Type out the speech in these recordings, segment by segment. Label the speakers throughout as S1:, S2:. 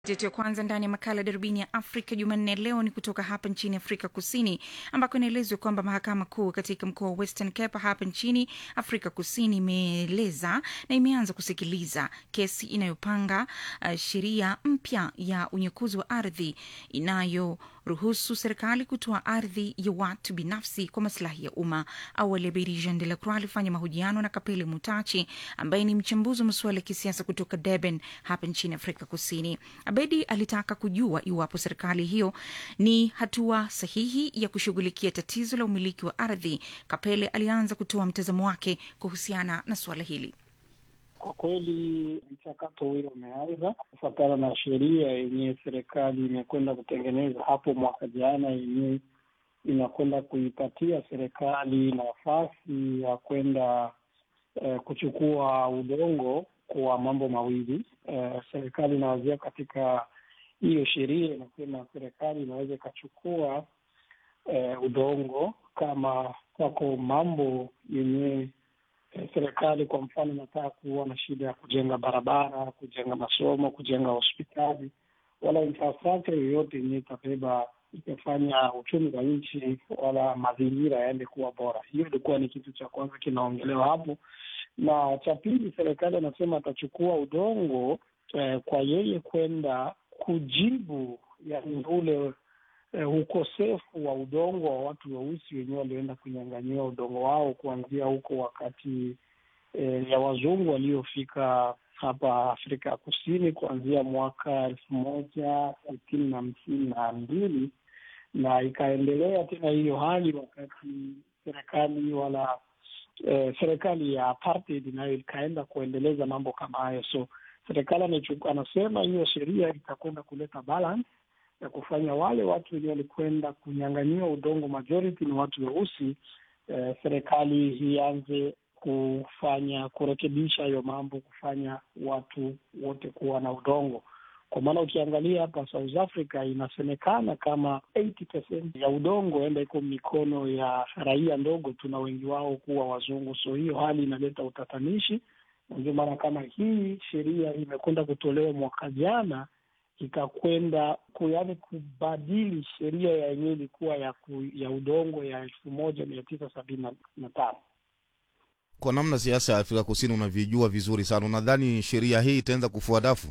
S1: yetu ya kwanza ndani ya makala darubini ya Afrika Jumanne leo ni kutoka hapa nchini Afrika Kusini, ambako inaelezwa kwamba mahakama kuu katika mkoa wa Western Cape hapa nchini Afrika Kusini imeeleza na imeanza kusikiliza kesi inayopanga uh, sheria mpya ya unyakuzi wa ardhi inayoruhusu serikali kutoa ardhi ya watu binafsi kwa masilahi ya umma. Awali Abedi Jean de la Croix alifanya mahojiano na Kapele Mutachi ambaye ni mchambuzi wa masuala ya kisiasa kutoka Durban hapa nchini Afrika Kusini. Abedi alitaka kujua iwapo serikali hiyo ni hatua sahihi ya kushughulikia tatizo la umiliki wa ardhi. Kapele alianza kutoa mtazamo wake kuhusiana na suala hili.
S2: Kwa kweli mchakato huyo umeanza kufuatana na sheria yenyewe serikali imekwenda kutengeneza hapo mwaka jana, yenyewe inakwenda kuipatia serikali nafasi ya kwenda eh, kuchukua udongo kwa mambo mawili. Eh, serikali inawazia katika hiyo sheria inasema serikali inaweza ikachukua eh, udongo kama wako mambo yenyewe eh, serikali kwa mfano inataka kuwa na shida ya kujenga barabara, kujenga masomo, kujenga hospitali wala infrastructure yoyote yenyewe itabeba itafanya uchumi wa nchi wala mazingira yaende kuwa bora. Hiyo ilikuwa ni kitu cha kwanza kinaongelewa hapo, na cha pili, serikali anasema atachukua udongo eh, kwa yeye kwenda kujibu yani ule eh, ukosefu wa udongo wa watu weusi wenyewe walioenda kunyang'anyiwa udongo wao kuanzia huko wakati eh, ya wazungu waliofika hapa Afrika ya Kusini kuanzia mwaka elfu moja sitini na hamsini na mbili na ikaendelea tena hiyo hali wakati serikali wala eh, serikali ya apartheid nayo ikaenda kuendeleza mambo kama hayo. So serikali anasema hiyo sheria itakwenda kuleta balance ya kufanya wale watu wenyewe walikwenda kunyang'anyiwa udongo, majority ni watu weusi. Eh, serikali ianze kufanya kurekebisha hiyo mambo, kufanya watu wote kuwa na udongo kwa maana ukiangalia hapa South Africa inasemekana kama 80% ya udongo enda iko mikono ya raia ndogo tu, na wengi wao kuwa wazungu. So hiyo hali inaleta utatanishi, na ndio maana kama hii sheria imekwenda kutolewa mwaka jana ikakwenda yaani kubadili sheria ya yenyewe ilikuwa ya, ku, ya udongo ya elfu moja mia tisa sabini na tano.
S3: Kwa namna siasa ya Afrika Kusini unavyojua vizuri sana, unadhani sheria hii itaanza kufua dafu?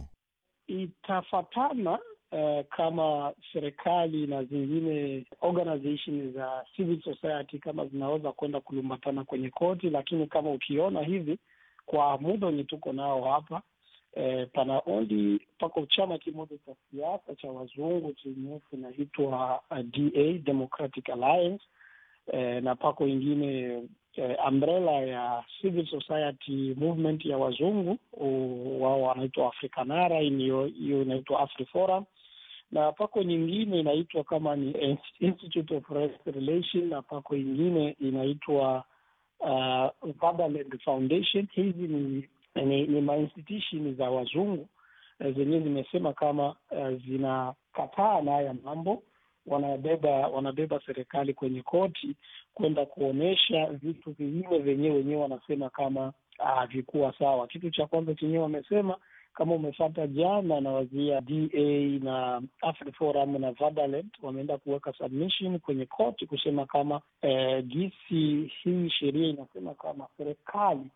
S2: Itafatana uh, kama serikali na zingine organization za civil society kama zinaweza kwenda kulumbatana kwenye koti, lakini kama ukiona hivi kwa muda wenye tuko nao hapa eh, pana only pako chama kimoja cha siasa cha wazungu chenye kinaitwa uh, DA Democratic Alliance eh, na pako ingine eh, umbrella ya civil society movement ya wazungu wao wanaitwa Afrikanara, hiyo inaitwa AfriForum, na pako nyingine inaitwa kama ni Institute of Race Relation, na pako ingine inaitwa uh, Vaderland Foundation. Hizi ni ni, ni mainstitution za wazungu uh, zenyewe zimesema kama uh, zinakataa na haya mambo wanabeba wanabeba serikali kwenye koti kwenda kuonyesha vitu vingine vyenyewe wenyewe wanasema kama havikuwa sawa. Kitu cha kwanza chenyewe wamesema kama umefata jana na wazia DA na AfriForum na Vaderland wameenda kuweka submission kwenye koti kusema kama eh, gisi hii sheria inasema kama serikali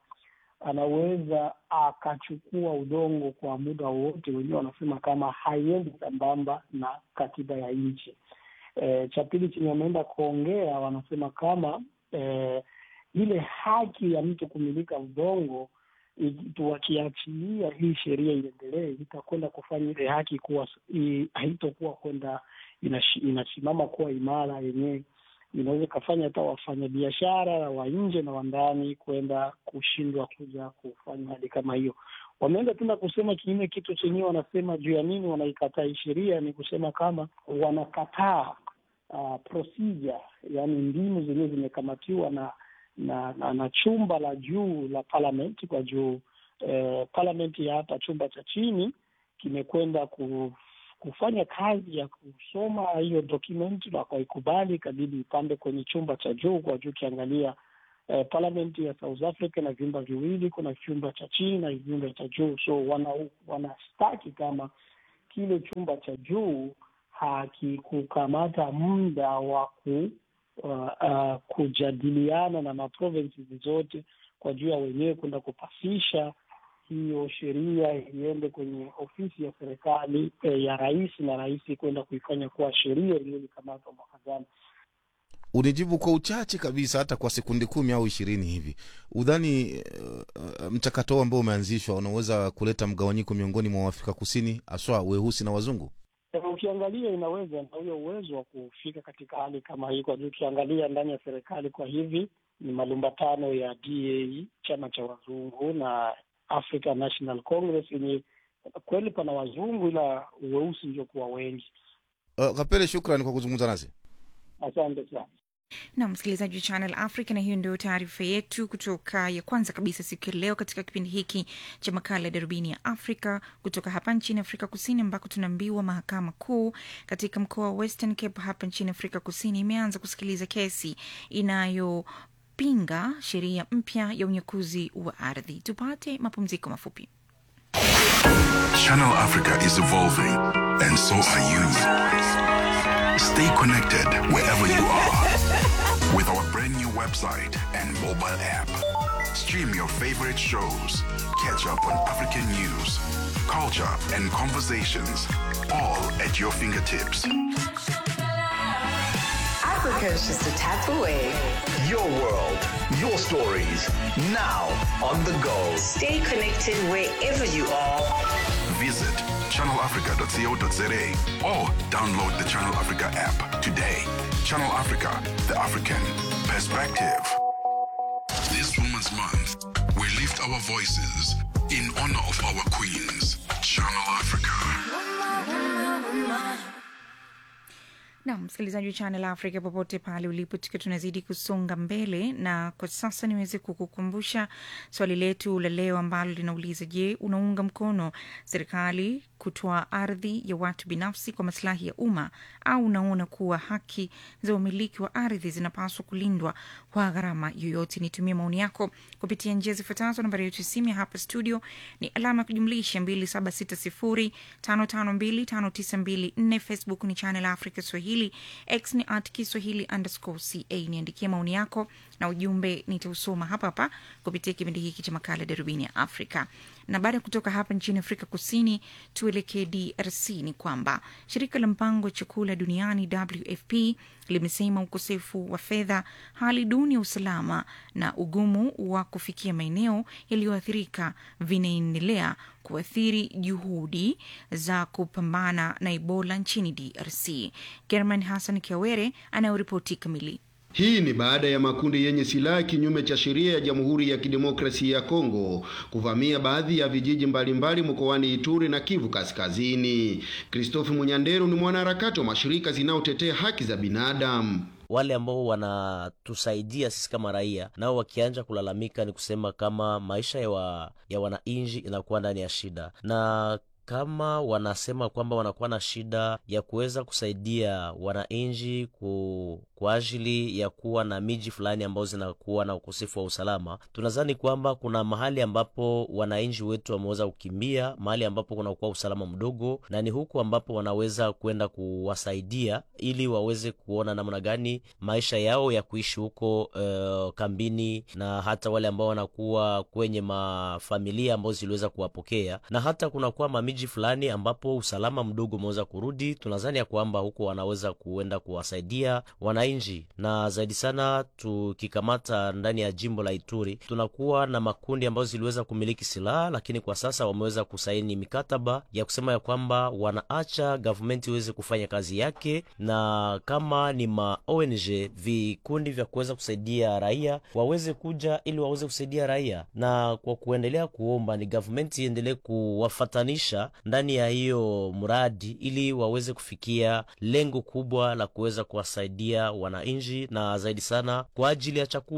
S2: anaweza akachukua udongo kwa muda wowote. Wenyewe wanasema kama haiendi sambamba na katiba ya nchi. E, cha pili chenye wameenda kuongea wanasema kama e, ile haki ya mtu kumilika udongo wakiachilia hii sheria iendelee, itakwenda kufanya ile haki kuwa haitokuwa kwenda inasimama kuwa imara yenyewe inaweza ikafanya hata wafanyabiashara wa nje na wa ndani kwenda kushindwa kuja kufanya hali kama hiyo. Wameenda tena kusema kinyume, kitu chenyewe wanasema juu ya nini wanaikataa hii sheria, ni kusema kama wanakataa uh, procedure, yaani mbinu zenyewe zimekamatiwa na na, na na chumba la juu la parliament kwa juu eh, parliament ya hapa chumba cha chini kimekwenda ku kufanya kazi ya kusoma hiyo document na wakaikubali, ikabidi ipande kwenye chumba cha juu kwa juu. Ukiangalia eh, parliament ya South Africa na vyumba viwili, kuna chumba cha chini na vyumba cha juu, so wana wanastaki kama kile chumba cha juu hakikukamata muda wa ku uh, uh, kujadiliana na maprovinces zote kwa juu ya wenyewe kwenda kupasisha hiyo sheria iende kwenye ofisi ya serikali eh, ya rais na rais kwenda kuifanya kuwa sheria iliyolikamatwa mwaka jana.
S3: Unijibu kwa uchache kabisa, hata kwa sekundi kumi au ishirini hivi, udhani uh, mchakato ambao umeanzishwa unaweza kuleta mgawanyiko miongoni mwa Waafrika Kusini, haswa weusi na wazungu?
S2: Ukiangalia inaweza na huyo uwezo wa kufika katika hali kama hii, kwa juu ukiangalia ndani ya serikali kwa hivi ni malumbatano ya DA chama cha wazungu na African National Congress yenye kweli pana wazungu ila weusi ndio kuwa wengi.
S3: Uh, Kapele, shukrani kwa kuzungumza nasi.
S2: Asante sana.
S1: na msikilizaji wa Channel Africa, na hiyo ndio taarifa yetu kutoka ya kwanza kabisa siku ya leo katika kipindi hiki cha makala ya darubini ya Afrika kutoka hapa nchini Afrika Kusini, ambako tunaambiwa mahakama kuu katika mkoa wa Western Cape hapa nchini Afrika Kusini imeanza kusikiliza kesi inayopinga sheria mpya ya unyakuzi wa ardhi. Tupate mapumziko mafupi.
S4: Channel Africa is evolving, and so are you. Stay connected wherever you are with our brand new website and mobile app. Stream your favorite shows, catch up on African news, culture, and conversations, all at your fingertips.
S5: Africa is just a tap away.
S6: Your world, your stories, now on the go.
S5: Stay connected wherever you are.
S4: Visit channelafrica.co.za or download the Channel Africa app today. Channel Africa, the African perspective. This Women's Month, we lift our voices in honor of our queens. Channel Africa.
S1: na msikilizaji wa Channel Africa popote pale ulipo, tukiwa tunazidi kusonga mbele, na kwa sasa niweze kukukumbusha swali letu la leo ambalo linauliza: Je, unaunga mkono serikali kutoa ardhi ya watu binafsi kwa masilahi ya umma au unaona kuwa haki za umiliki wa ardhi zinapaswa kulindwa kwa gharama yoyote? Nitumie maoni yako kupitia njia zifuatazo. Nambari yetu ya simu ya hapa studio ni alama ya kujumlisha 276055259254. Facebook ni Channel Africa Swahili, X ni at Kiswahili underscore ca. Niandikie maoni yako na ujumbe nitausoma hapa hapa kupitia kipindi hiki cha makala Darubini ya Afrika. Na baada ya kutoka hapa nchini Afrika Kusini, tuelekee DRC. Ni kwamba shirika la mpango wa chakula duniani WFP limesema ukosefu wa fedha, hali duni ya usalama na ugumu wa kufikia maeneo yaliyoathirika vinaendelea kuathiri juhudi za kupambana na Ebola nchini DRC. German Hassan Kiawere anayoripoti kamili.
S7: Hii ni baada ya makundi yenye silaha kinyume cha sheria ya Jamhuri ya Kidemokrasia ya Kongo kuvamia baadhi ya vijiji mbalimbali mkoani Ituri na Kivu Kaskazini. Christophe Munyanderu ni mwanaharakati wa mashirika zinayotetea haki za binadamu.
S8: wale ambao wanatusaidia sisi kama raia nao wakianja kulalamika, ni kusema kama maisha ya, wa, ya wananchi inakuwa ndani ya shida na kama wanasema kwamba wanakuwa na shida ya kuweza kusaidia wananchi ku, kwa ajili ya kuwa na miji fulani ambazo zinakuwa na ukosefu wa usalama, tunadhani kwamba kuna mahali ambapo wananchi wetu wameweza kukimbia, mahali ambapo kunakuwa usalama mdogo, na ni huku ambapo wanaweza kwenda kuwasaidia ili waweze kuona namna gani maisha yao ya kuishi huko uh, kambini, na hata wale ambao wanakuwa kwenye mafamilia ambazo ziliweza kuwapokea, na hata kunakuwa mamiji fulani ambapo usalama mdogo umeweza kurudi. Tunadhani ya kwamba huko wanaweza kuenda kuwasaidia wananchi, na zaidi sana tukikamata ndani ya jimbo la Ituri tunakuwa na makundi ambazo ziliweza kumiliki silaha, lakini kwa sasa wameweza kusaini mikataba ya kusema ya kwamba wanaacha gavumenti iweze kufanya kazi yake, na kama ni ma ONG vikundi vya kuweza kusaidia raia waweze kuja ili waweze kusaidia raia, na kwa kuendelea kuomba ni gavumenti iendelee kuwafatanisha ndani ya hiyo mradi ili waweze kufikia lengo kubwa la kuweza kuwasaidia wananchi na zaidi sana kwa ajili ya chakula.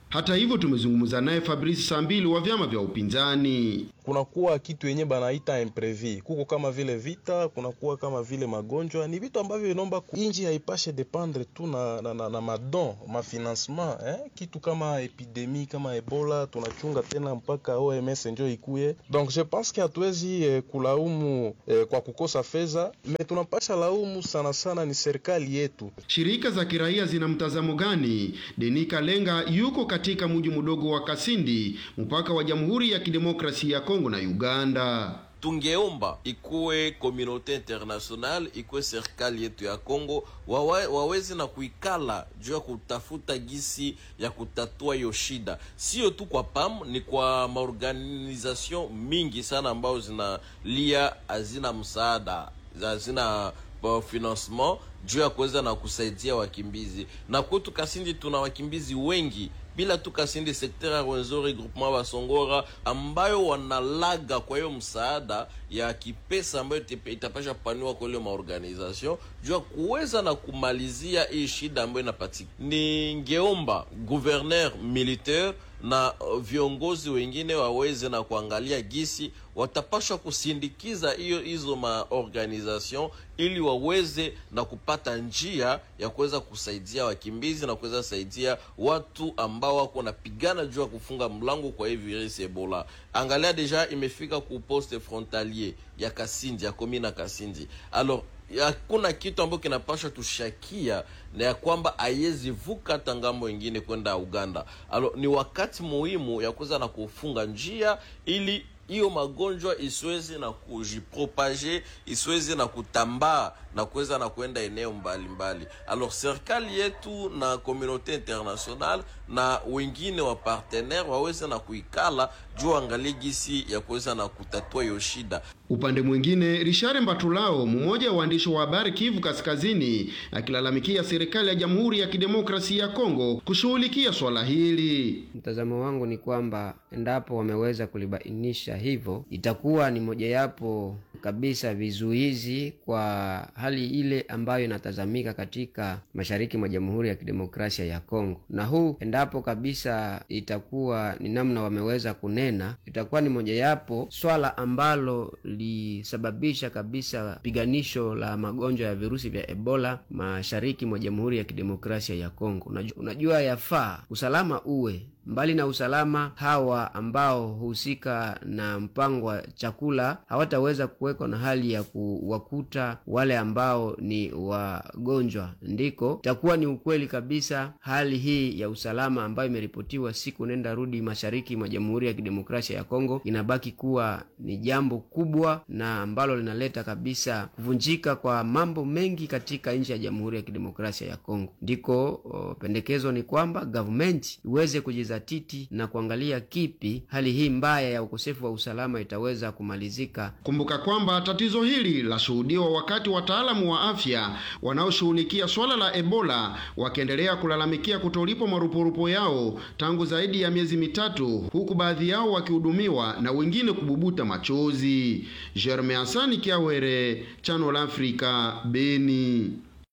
S7: Hata hivyo, tumezungumza naye Fabrice Sambili wa vyama vya upinzani.
S9: kunakuwa kitu yenye banaita imprevi, kuko kama vile vita, kunakuwa kama vile magonjwa. Ni vitu ambavyo inaomba ku- inji haipashe dependre tu na, na, na, na madon mafinancement eh? Kitu kama epidemi kama Ebola tunachunga tena mpaka OMS njo ikuye. Donc je pense que hatuwezi eh, kulaumu eh, kwa kukosa fedha, me tunapasha laumu sana sana ni serikali yetu.
S7: Shirika za kiraia zina mtazamo gani? Denika Lenga yuko katika mji mdogo wa Kasindi, mpaka wa Jamhuri ya Kidemokrasia ya Kongo na Uganda.
S10: tungeomba ikuwe komunote international ikuwe serikali yetu ya Kongo wawe, waweze na kuikala juu ya kutafuta gisi ya kutatua hiyo shida, sio tu kwa PAM, ni kwa maorganization mingi sana ambayo zinalia hazina msaada hazina uh, financement juu ya kuweza na kusaidia wakimbizi, na kwetu Kasindi tuna wakimbizi wengi bila tu Kasindi sekter ya Rwenzori groupement Basongora ambayo wanalaga kwa hiyo msaada ya kipesa ambayo ite- itapasha paniwa kwa ile maorganization juu ya kuweza na kumalizia hii shida ambayo inapatikana. Ningeomba gouverneur militaire na uh, viongozi wengine waweze na kuangalia gisi watapashwa kusindikiza hiyo hizo maorganization ili waweze na kupata njia ya kuweza kusaidia wakimbizi na kuweza kusaidia watu ambao wako napigana juu ya kufunga mlango kwa hii virusi Ebola. Angalia deja imefika ku poste frontalier ya Kasindi ya komina Kasindi. Alors hakuna kitu ambacho kinapashwa tushakia na ya kwamba haiwezi vuka hata ngambo ingine kwenda Uganda. Alo, ni wakati muhimu ya kuweza na kufunga njia ili hiyo magonjwa isiweze na kujipropage isiweze na kutambaa na kuweza na kwenda eneo mbalimbali. Alors serikali yetu na communauté international na wengine wa partenaire waweze na kuikala juu angalie gisi ya kuweza na kutatua hiyo shida.
S7: Upande mwingine, Richard Mbatulao, mmoja wa waandishi wa habari Kivu Kaskazini, akilalamikia serikali ya Jamhuri ya Kidemokrasia ya Kongo kushughulikia swala hili.
S11: Mtazamo wangu ni kwamba endapo wameweza kulibainisha hivyo, itakuwa ni mojawapo kabisa vizuizi kwa hali ile ambayo inatazamika katika mashariki mwa Jamhuri ya Kidemokrasia ya Kongo. Na huu endapo kabisa itakuwa ni namna wameweza kunena, itakuwa ni mojawapo swala ambalo lisababisha kabisa piganisho la magonjwa ya virusi vya Ebola mashariki mwa Jamhuri ya Kidemokrasia ya Kongo. Unajua, unajua yafaa usalama uwe mbali na usalama, hawa ambao husika na mpango wa chakula hawataweza kuwekwa na hali ya kuwakuta wale ambao ni wagonjwa. Ndiko itakuwa ni ukweli kabisa, hali hii ya usalama ambayo imeripotiwa siku nenda rudi mashariki mwa Jamhuri ya Kidemokrasia ya Kongo inabaki kuwa ni jambo kubwa na ambalo linaleta kabisa kuvunjika kwa mambo mengi katika nchi ya Jamhuri ya Kidemokrasia ya Kongo. Ndiko o, pendekezo ni kwamba government iweze kujiza titi na kuangalia kipi hali hii mbaya ya ukosefu wa usalama itaweza kumalizika.
S7: Kumbuka kwamba tatizo hili lashuhudiwa wakati wataalamu wa afya wanaoshughulikia swala la Ebola wakiendelea kulalamikia kutolipwa marupurupu yao tangu zaidi ya miezi mitatu, huku baadhi yao wakihudumiwa na wengine kububuta machozi. Jerme Hasani Kiawere, Channel Africa, Beni.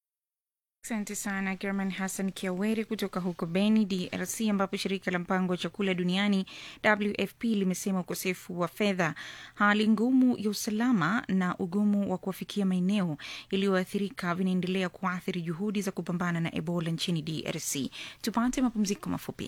S1: Asante sana German Hassan Kiaweri kutoka huko Beni, DRC, ambapo shirika la mpango wa chakula duniani WFP limesema ukosefu wa fedha, hali ngumu ya usalama na ugumu wa kuwafikia maeneo yaliyoathirika vinaendelea kuathiri juhudi za kupambana na Ebola nchini DRC. Tupate mapumziko mafupi.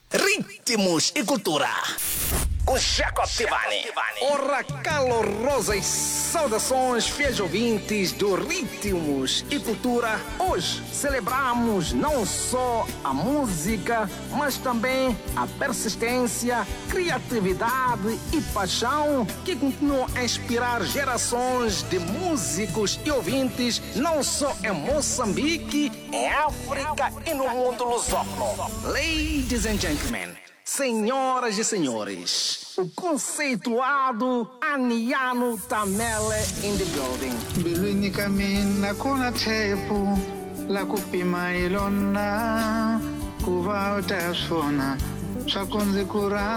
S6: Ritmos e cultura. Com Jacob Tivani. Ora calorosas saudações, fiéis ouvintes do Ritmos e Cultura. Hoje celebramos não só a música, mas também a persistência, criatividade e paixão que continuam a inspirar gerações de músicos e ouvintes, não só em Moçambique, em África e no mundo lusófono. Ladies and gentlemen. Senhoras e senhores, o conceituado Aniano Tamele in the building.
S12: mbilwini ka mina ku na tshepo la ku pima hi lona ku va u ta swona swa ku ndzi ku rhandza